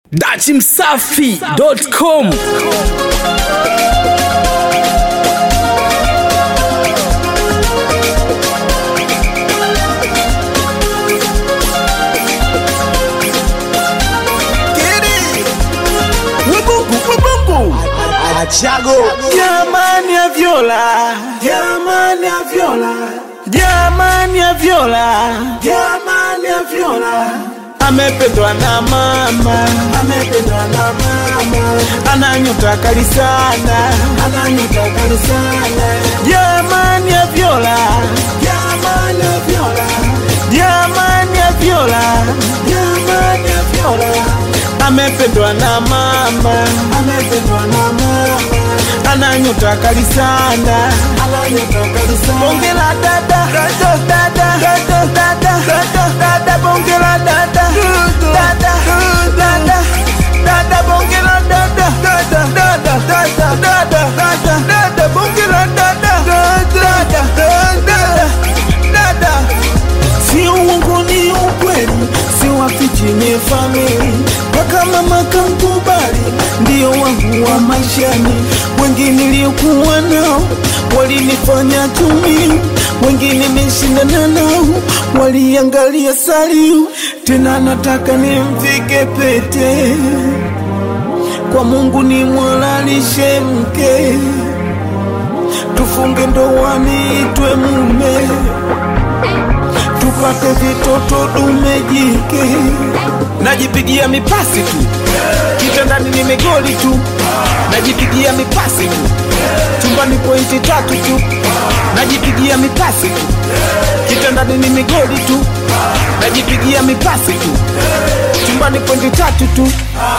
dachimsafi.com Achago jamani ya vyola jamani ya vyola jamani ya vyola jamani ya vyola amependwa na mama amependwa na mama ananyota kali sana ananyuta kali sana jamani ya vyola jamani ya vyola jamani ya vyola jamani ya vyola amependwa na mama amependwa na mama ananyota kali sana ananyuta kali sana bonge la dada dada dada dada dada bonge la dada dada dada dada bonge la dada dada dada dada dada dada dada bonge la dada dada dada dada si uongo ni ukweli si wafichi ni famili mpaka mama kankubali ndio wangu wa maishani wengi niliokuwa nao walinifanya tumi wengine nimeshindana nao waliangalia saliu tena nataka nimvike pete kwa mungu ni mwalalishe mke tufunge ndoani itwe mume tupate vitoto dume jike najipigia mipasi tu kitandani ni megoli tu najipigia mipasi tu chumbani pointi tatu tu najipigia mipasi tu kitandani ni migoli tu najipigia mipasi tu chumbani pointi tatu tu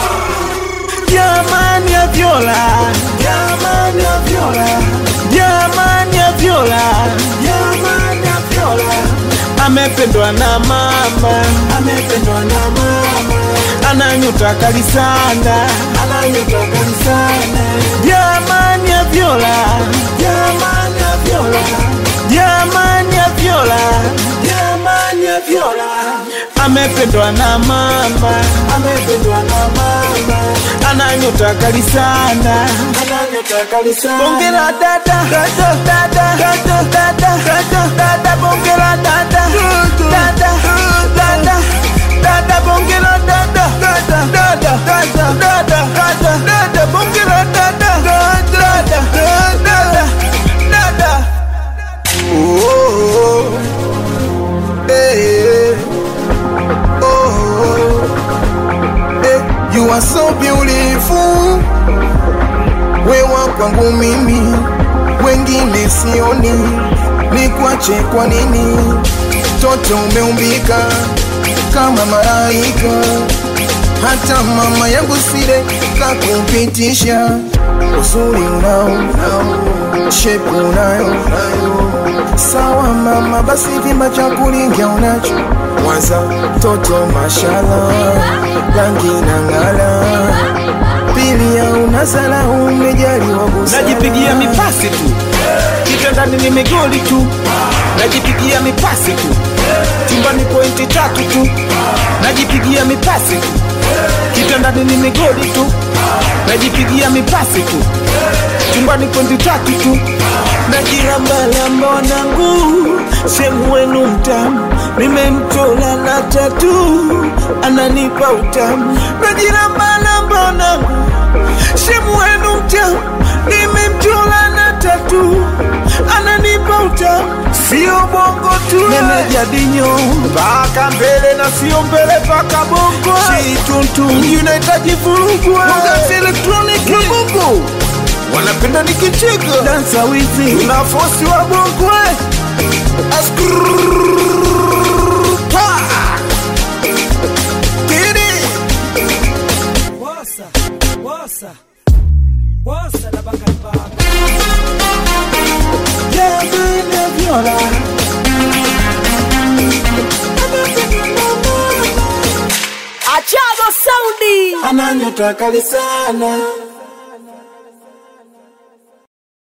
jamani ya vyola jamani ya vyola jamani ya vyola jamani ya vyola amependwa na mama amependwa na mama ananyuta kali sana ananyuta kali sana jamani ya vyola jamani ya vyola jamani ya vyola jamani ya vyola amependwa na mama amependwa na mama ananyuta kali sana ananyuta kali sana bonge la dada dada dada dada dada bonge la dada dada dada dada bonge la dada dada dada dada dada dada dada bonge la dada dada dada dada Oh, eh, oh, eh, you are so beautiful, wewa kwangu mimi, wengine sioni, nikwache kwa nini? Toto umeumbika kama malaika, hata mama yangu sile kakupitisha, uzuri unao, unao shepu unayo, unayo sawa mama, basi vimba cha kulingia unacho Mwanza toto mashala rangi na ngala pili ya unazala umejaliwa busara najipigia mipasi tu kitandani ni migoli tu najipigia mipasi tu chumbani pointi tatu tu najipigia mipasi tu kitandani ni migoli tu najipigia mipasi tu chumbani pointi tatu tu najirambalamba wanangu sehemu wenu mtamu nimemchola na tatu ananipa utamu najirambalamba wanangu sehemu wenu mtamu nimemchola na tatu ananipa utamu sio bongo tu meneja dinyo mpaka mbele na sio mbele mpaka bongo shituntu unahitaji vurugwa Mwangazi elektroniki. na bongo wanapenda nikicheka dansa wizi na fosi wa bongo eh. Pa! Kidi! Wasa, wasa, wasa na bakari baba. Jamani ya vyola Achago Soundi. ananyota kali sana